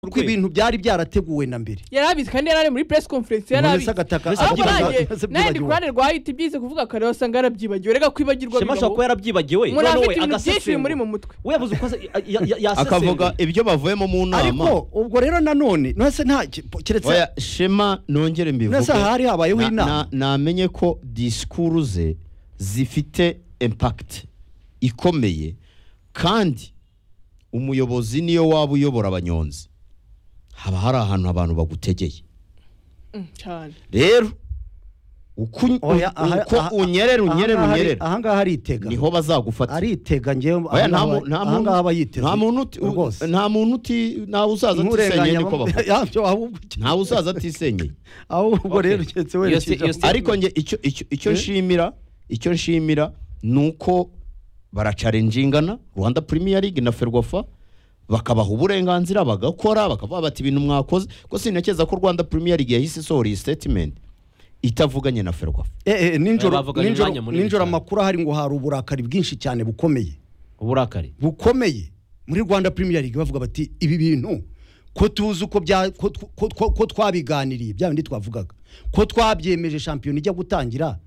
kuko ibintu byari byarateguwe na mbere yarabizwi kandi yari ari muri press conference yarabizi agataka ahubwo agataka- nanjye agataka- nanjye ndi ku byibagiwe. ruhande rwa hiti byize kuvuga kare wasanga yarabyibagiwe reka kwibagirwa shema ashobora kuba yarabyibagiwe umuntu aba afite noneho ibintu byinshi biri muri agasesengura mu mutwe we yavuze uko asa- ya- ya- ya- yasesenguye akavuga ibyo bavuyemo mu nama ariko ubwo rero nanone ntese nta ki- po- keretse Oya, shema nongere mbivuge nasa hari habayeho Na- inama na- namenye ko disikuru ze zifite impakiti ikomeye kandi umuyobozi niyo waba uyobora abanyonzi haba hari ahantu abantu bagutegeye Mm, cyane rero uko un- Oya, aha- uko aha- unyerera unyerera ahangaha ari- unyerera ahangaha aritega niho bazagufatira aritega ngewe Oya, nta mu- nta muntu- ahangaha aba yiteze nta muntu uti- u- rwose nta muntu uti ntawe uzaza atisenyeye niko bavuga yabyo ahubwo ntawe uzaza atisenyeye ahubwo rero keretse werekeje iyo si- ariko njye icyo icyo icyo Eh? nshimira icyo nshimira ni uko baracarenjingana rwanda premier league na ferwafa bakabaha uburenganzira bagakora bakavuga bati ibintu mwakoze ko sinakeza ko rwanda premier league yahise isohora iyi statement itavuganye na ferwafa Eh, eh, ninjoro bavuganye ninjoro- umwanya munini ninjoro cyane. amakuru ahari ngo hari uburakari bwinshi cyane bukomeye uburakari bukomeye muri rwanda premier league bavuga bati ibi bintu ko tuzi uko bya ko- ko- ko- ko twabiganiriye bya bindi twavugaga ko twabyemeje shampiyona ijya gutangira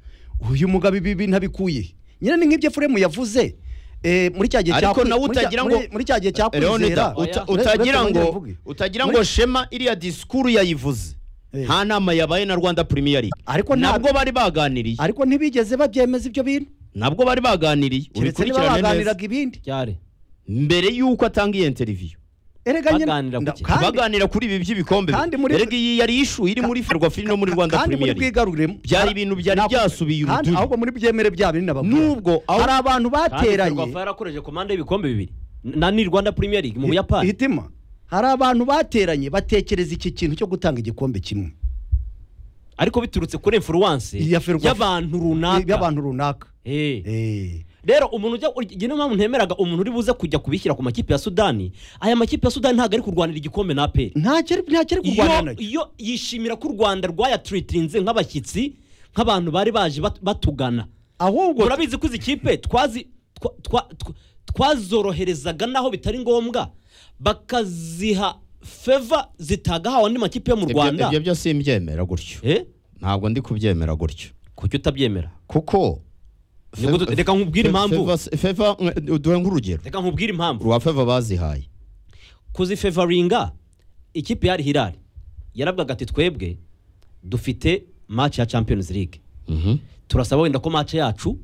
uyu mugabo ibi bintu abikuye he? nyine ni nk'ibyo furemu yavuze eh, muri cya gihe cya Ariko kwi- nawe muri cya- utagira muri- ngo- muri cya gihe cya Leonida kwizera uta- Oya. utagira Uretse ngo mvuge. utagira Muri- ngo shema iriya disikuru yayivuze Eh. nta nama yabaye na rwanda premier league Ariko nta- nabwo bari baganiriye ariko ntibigeze babyemeza ibyo bintu nabwo bari baganiriye keretse niba ubikurikirane neza baganiraga ibindi ryari mbere y'uko atanga iyi interview erega nyine- Baganira ku nda- ki? kandi- baganira kuri ibi by'ibikombe kandi muri- erega iyi yari ishu iri muri ferwafi no muri rwanda kandi muri premier League. bwigarurire byari ibintu byari byasubiye kandi ahubwo uruduri muri byemere bya bindi n'abagore Nubwo aho- hari abantu bateranye ferwafa yarakoreje komande y'ibikombe bibiri na ni rwanda premier league mu buyapani hitima hari abantu bateranye batekereza iki kintu cyo gutanga igikombe kimwe ariko biturutse kuri influence Iya Ferwafa. y'abantu runaka by'abantu runaka Eh. Eh. rero umuntu ujya igihe niyo mpamvu ntemeraga umuntu uri buze kujya kubishyira ku makipe ya sudani aya makipe ya sudani ntabwo ari kurwanira igikombe na aperi ntacyo ari- ntacyo ari kurwana iyo, nacyo iyo yishimira ko u rwanda rwayaturitinze nk'abashyitsi nk'abantu bari baje bat- batugana ahubwo murabizi ko izi kipe twazi- twa- twa- twa- twazoroherezaga naho bitari ngombwa bakaziha feva zitagahawe andi makipe yo mu Ibyo- rwanda ibyo byose simbyemera gutyo Eh? ntabwo ndi kubyemera gutyo kuki utabyemera kuko Ni gute- Fe- reka nkubwire Fe- impamvu. Feva- feva mwe- duhe nk'urugero reka nkubwire impamvu rwa feva bazihaye kuzifevaringa ikipe yari hirari yaravugaga ati twebwe dufite match ya champions league Mhm. turasaba wenda ko match yacu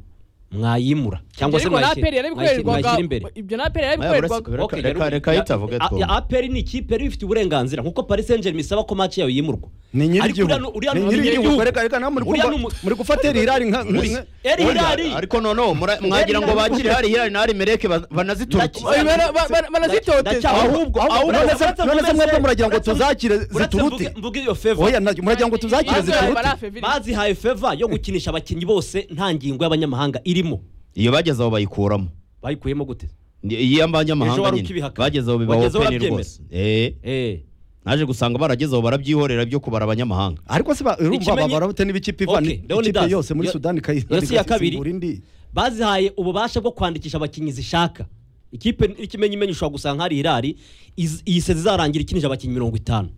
mwayimura cyangwa se Ariko na mwayishyira- APR mwayishyira yarabikorerwaga mwayishyira imbere ibyo na APR Oya, uretse- yarabikorerwaga reka- Okay, reka rero- reka ya- yitavuge ya- twumve. ya- APR ni ikipe yari ifite uburenganzira nkuko Paris Saint-Germain isaba ko match yayo yimurwa ni Ariko uriya nyir'igihugu nu- uriya ni nu- nyir'igihugu reka reka nawe muri Uriya kumva- ni umu- muri gufatira irari nka Muri- nka- Eri Oya, Hilali. ariko noneho mura- mwagira ngo bakire hari hirari na hari mereke ba- banazituruke Ndacyo- Bara- bara- bara- barazitoteza Ndacyahubwo- ahubwo ahubwo- ahubwo- none se uretse- none se mwebwe muragira ngo uretse- tuzakire uretse ziturute mvuge- mvuge iyo favor. oya nabyo muragira ngo tuzakire Bazihaye ziturute barafeviri. bazihaye feva yo gukinisha abakinnyi bose nta ngingo y'abanyamahanga irimo iyo bageze aho bayikuramo bayikuyemo gute Ni- Ejo iyo abanyamahanga wari nyine ukibihakana. bageze aho bibaho Wagezeho peni urabyemera. rwose Eh. Eh. naje gusanga barageze aho barabyihorera byo kubara abanyamahanga ariko se ba- urumva Ikimenye- babara bute n'ibikipe Okay, ivana ikipe Leonidas. yose muri Yo- sudani ikayizana yo si iya kabiri. igasimbura indi bazihaye ububasha bwo kwandikisha abakinnyi zishaka ikipe ikimenyi imenye ushobora gusanga hari irari iz- iyi sezi izarangira ikinije abakinnyi mirongo itanu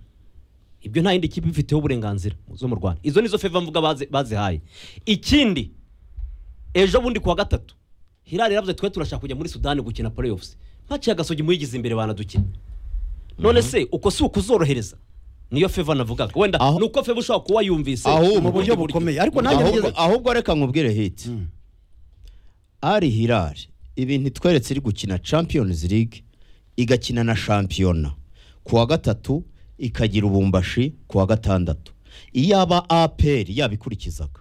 ibyo nta yindi kipe ifiteho uburenganzira zo mu rwanda izo nizo feva mvuga bazi- bazihaye ikindi ejo bundi kuwa gatatu hirari yaravuze twe turashaka kujya muri sudani gukina playoffs match ya gasogi muyigize imbere banadukina none se uko si ukuzorohereza niyo feva navugaga wenda Aho- ni uko feva ushobora kuba yumvise Ahubwo- mu mu buryo buryo. bukomeye ariko nanjye ahubwo, nigeze- ahubwo reka nkubwire hiti ari hirari ibintu itweretse iri gukina champions league igakina na shampiyona ku wa gatatu ikagira ubumbashi ku wa gatandatu iyaba aperi yabikurikizaga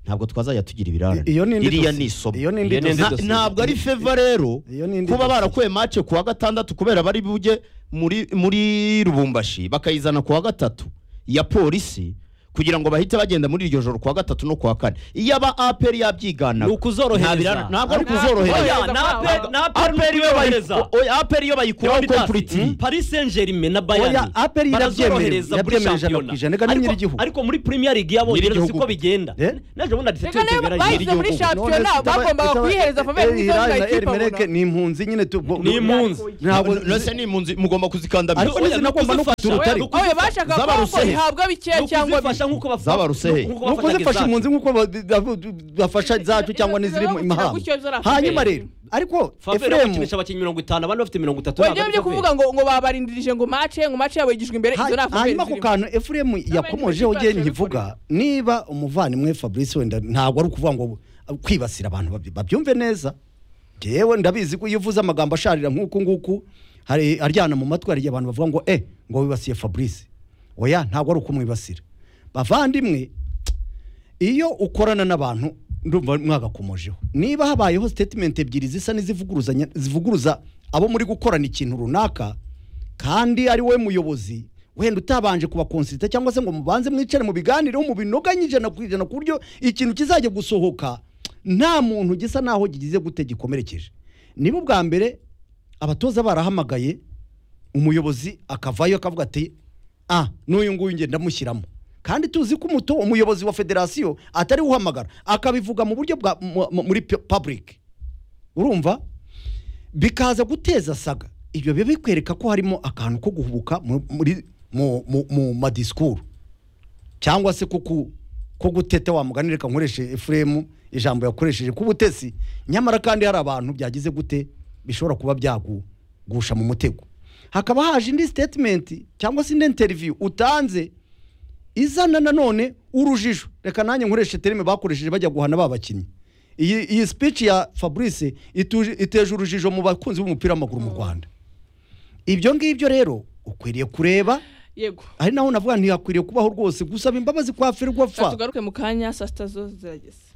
ntabwo twazajya tugira ibirarane Iyo ni indi iriya dosiye. ni isomo Iyo ni indi Na- dosiye. ntabwo ari feva rero Iyo ni indi kuba dosiye. barakuye mace ku wa gatandatu kubera bari bujye muri muri rubumbashi bakayizana ku wa gatatu ya polisi kugira ngo bahite bagenda muri iryo joro kuwa gatatu no kuwa kane iyo aba aperi yabyigana Ni ukuzorohereza. ntabwo ari Ntabwo- kuzorohereza Oya, na- na- aperi iyo kuzorohereza. bayi- oya, aperi iyo bayikuraho Leonidas, kompuriti Paris Saint Germain na Bayern Oya, APR barazorohereza irabyemera, muri irabyemera ijana shampiyona ku ijana, reka ni Ariko- nyir'igihugu. ariko muri Premier League y'abongereza Nyir'igihugu. siko bigenda Eh? naje ubundi Reka niba adisetembera bayize muri shampiyona bagombaga kuyihereza Favere nk'izo eri ndayikipa mereke ni impunzi nyine tu ni impunzi ntabwo nose ni impunzi mugomba kuzikandamiza Ariko nizi nagomba no kuzifasha. kugira urutare. Oya, oya bashaka ko ngo Zabaruseye. ihabwa bikeya cyangwa kuzifasha nk'uko bafa- Zabaruseye. nuko nk'uko bafataga zifasha izacu. impunzi nk'uko ba- ba- bafasha zacu cyangwa n'iziri mu imahanga hanyuma rero ariko Favre efuremu bakinisha abakinnyi mirongo itanu abandi bafite mirongo itatu wajya byo kuvuga ngo ngo babarindirije ngo mace ngo mace yabo yigijwe imbere izo nta hanyuma ako kantu efuremu yakomojeho N'abandi ugiye bashaka nkivuga niba umuvandimwe fabrice wenda ntabwo ari ukuvuga ngo kwibasira abantu babi- babyumve neza ngewe ndabizi ko iyo uvuze amagambo asharira nk'uku nguku hari aryana mu matwi hari abantu bavuga ngo eh ngo wibasiye fabrice oya ntabwo ari ukumwibasira bavandimwe iyo ukorana n'abantu ndumva mwagakomojeho niba habayeho sitatimenti ebyiri zisa n'izivuguruzanya zivuguruza abo muri gukorana ikintu runaka kandi ari we muyobozi wenda utabanje kubakonsita cyangwa se ngo mubanze mwicare mu biganiro mu binoganye ijana ku ijana ku buryo ikintu kizajya gusohoka nta muntu gisa naho kigize gute gikomerekeje niba ubwa mbere abatoza barahamagaye umuyobozi akavayo akavuga ati ah n'uyu nguyu nge ndamushyiramo kandi tuzi ko umuto umuyobozi wa federasiyo atari we uhamagara akabivuga mu buryo bwa mu- mu- muri public urumva bikaza guteza saga ibyo biba bikwereka ko harimo akantu ko guhubuka mu- muri mu, mu, mu madisikuru cyangwa se ko ku- ko guteta wa mugani reka nkoreshe efuremu ijambo yakoresheje k'ubutesi nyamara kandi hari abantu byagize gute bishobora kuba byagusha mu mutego hakaba haje indi sitetimenti cyangwa se indi interiviyu utanze izana nanone urujijo reka nanjye nkoreshe terime bakoresheje bajya guhana ba bakinnyi iyi iyi speech ya fabrice ituje- iteje urujijo mu bakunzi b'umupira w'amaguru mu rwanda ibyo ngibyo rero ukwiriye kureba yego ari naho navuga ntihakwiriye kubaho rwose gusaba imbabazi kwa ferwafa tugaruke mu kanya saa sita zo zirageze